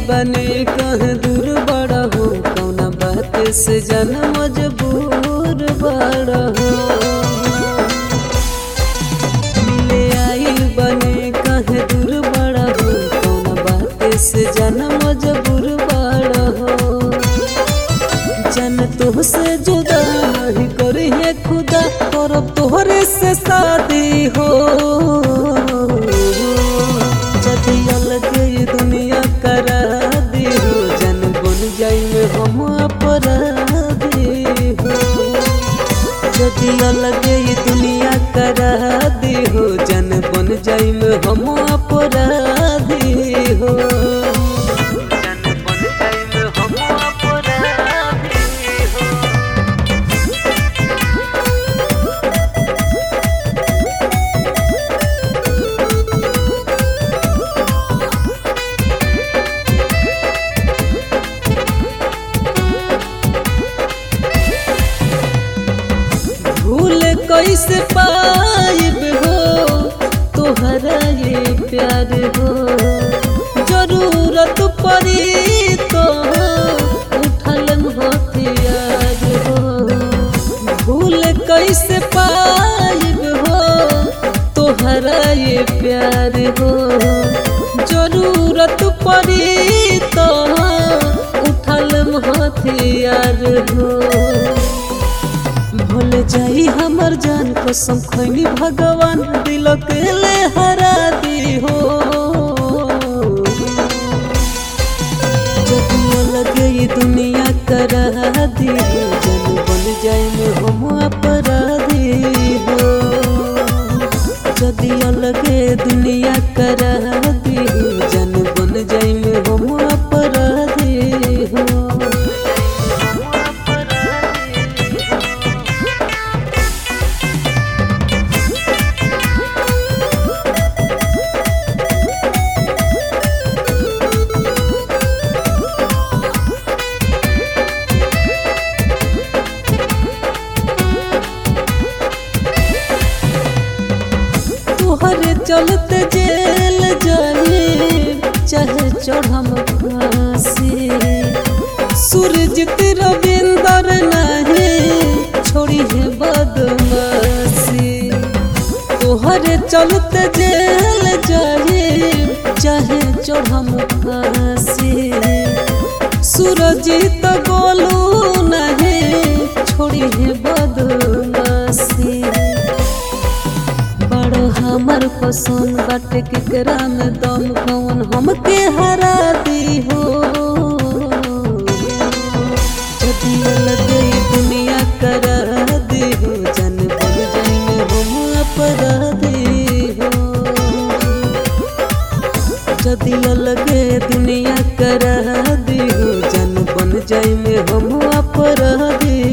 बने कह दूर बड़ा हो कौना बात से जन मजबूर बड़ा हो मिले आई बने कह दूर बड़ा हो कौना बात से जन मजबूर बड़ा हो जन तुहसे जुदा नहीं करी है खुदा करब तोहरे से शादी हो जदि अलग ये दुनिया करा दी हो जन बन जाई में हम अपराधी हो जदि अलग ये दुनिया करा दी हो जन बन जाई में हम अपराधी हो जन बन जाई में हम अपराधी हो भूल कैसे पाइब हो तोहरा ये प्यार हो जरूरत पड़ी तो उठल हथियार हो भूल कैसे पाइब हो तोहरा ये प्यार हो जरूरत पड़ी तो उठल हथियार हो भूल जाई हमर जान कसम खैनी भगवान दिल के ले हरा दी हो जब लगे ये दुनिया करा दी हो जन बन जाए में हम अपराधी हो यदि अलगे दुनिया करा दी हो जन बन जाए में हम अपराधी हो तोहरे चलते जेल जाए चाहे चढ़म फांसी सूरज रविंदर नहीं छोड़ी है बदमाशी तोहरे चलते जेल जाए चाहे चढ़म फांसी सूरज तो गोलू नहीं छोड़ी है बदमाशी बड़ो हमर पसंद बाटे केकरा में दम कौन हमके हरा दी हो यदि अलग ई दुनिया करा दी हो जन बन जाई में हम अपराधी हो यदि अलग ई दुनिया करा दी हो जन बन जाई में हम अपराधी